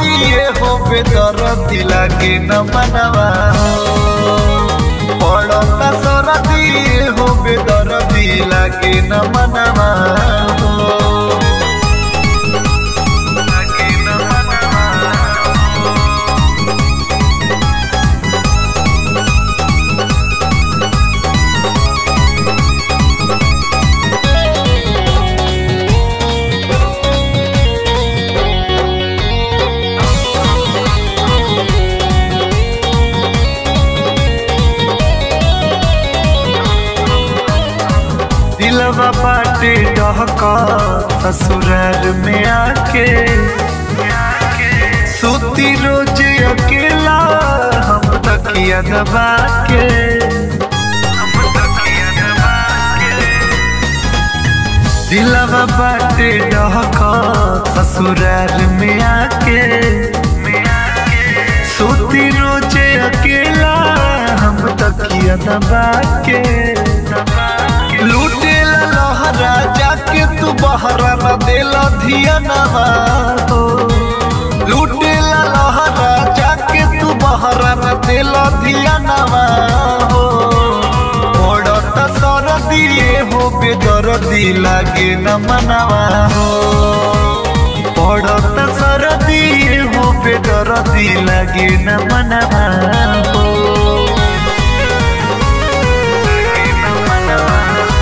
दिए हो बेदरदी लागे न मनवा हो पड़ता सर दिए हो बेदरदी लागे न मनवा हो लागे न मनवा हो दिलवा बाटे डहका ससुराल में आके सोती रोज अकेला हम तकिया दबा के दिलवा बाटे डहका ससुराल में आके सोती रोज अकेला हम तकिया दबा के लूटे लहरा जाके तू बहरा न देला धिया नवा हो लूटे लहरा जाके तू बहरा न देला धिया नवा हो पड़त सर दिए हो बेदरदी लागे न मनवा हो पड़त सर दिए हो बेदरदी लागे न मनवा हो लागे न मनवा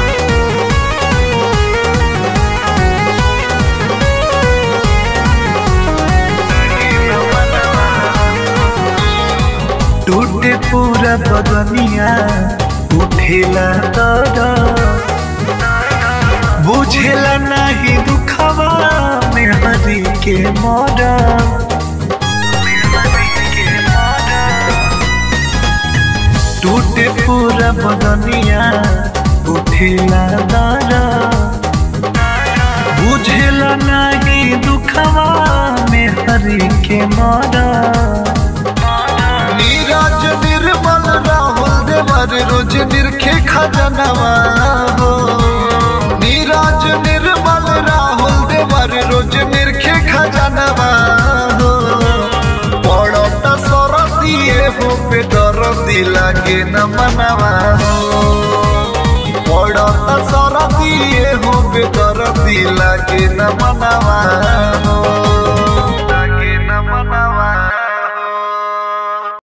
टूटे पूरा बदनिया उठेला तर बुझेला नहीं दुखवा में हरी के मोरा टूटे पूरा बदनिया उठेला तर बुझेला नहीं दुखवा में हरी के मोरा नीरज निर्मल राहुल देवर रोज निरखे खजनवा हो नीरज निर्मल राहुल देवर रोज निरखे खजनवा हो पड़त सर दिए हो पे दरदी लागे न मनवा हो पड़त सर दिए हो पे दरदी लागे न मनवा हो